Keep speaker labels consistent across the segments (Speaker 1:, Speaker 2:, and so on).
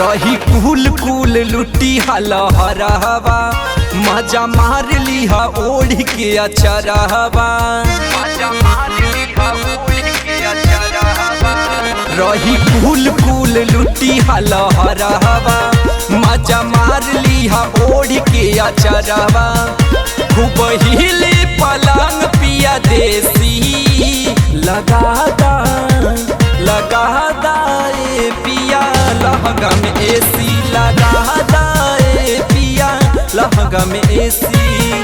Speaker 1: रही कुल कुल लुटी हलहरहवा मजा मार लिहा ओढ़ के अचरहवा रही कुल कुल लुटी हलहरहवा मजा मार लिहा ओढ़ के अचरहवा खूब हिले पलंग पिया देसी लगादा लगादा ए पिया लहंगा में एसी लगादा ए पिया लहंगा में एसी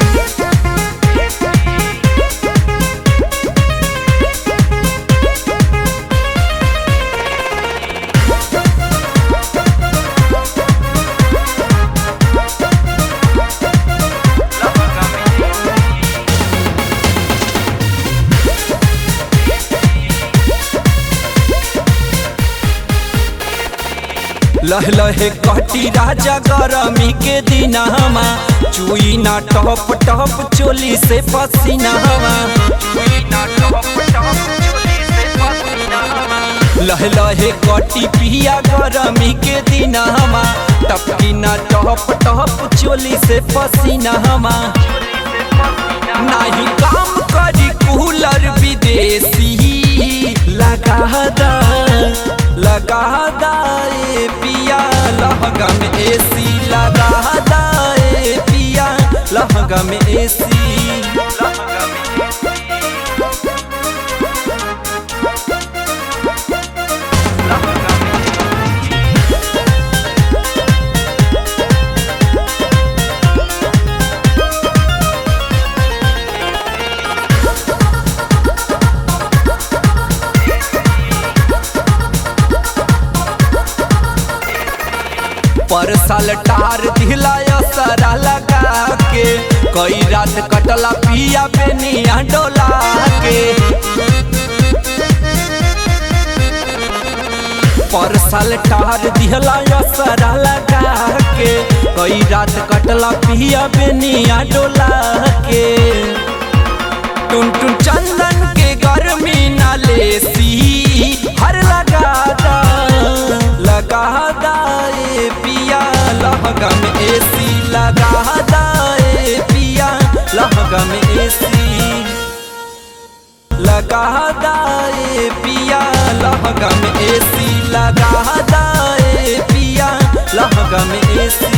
Speaker 1: लह लहे कटी राजा गरमी के दिनवा चुई ना टप टप चोली से पसीना हवा लह लहे कटी पिया गरमी के दिनवा टपकी ना टप टप चोली से पसीना हवा नाही काम करी कूलर विदेशी लगा दा लगा दा ए पिया लहंगा में एसी लगा दा ए पिया लहंगा में एसी लहंगा में पर साल टार दिलाया सरा लगा के कई रात कटला पिया बेनिया डोला के पर साल टार दिलाया सरा लगा के कई रात कटला पिया बेनिया डोला के टुन टुन चंदन के गर्मी ना लेसी हर लगा दा लगा दा ए पिया लहंगा में एसी लगा दा ए पिया लहंगा में एसी लगा दा ए पिया लहंगा में एसी लगा दा ए पिया लहंगा में एसी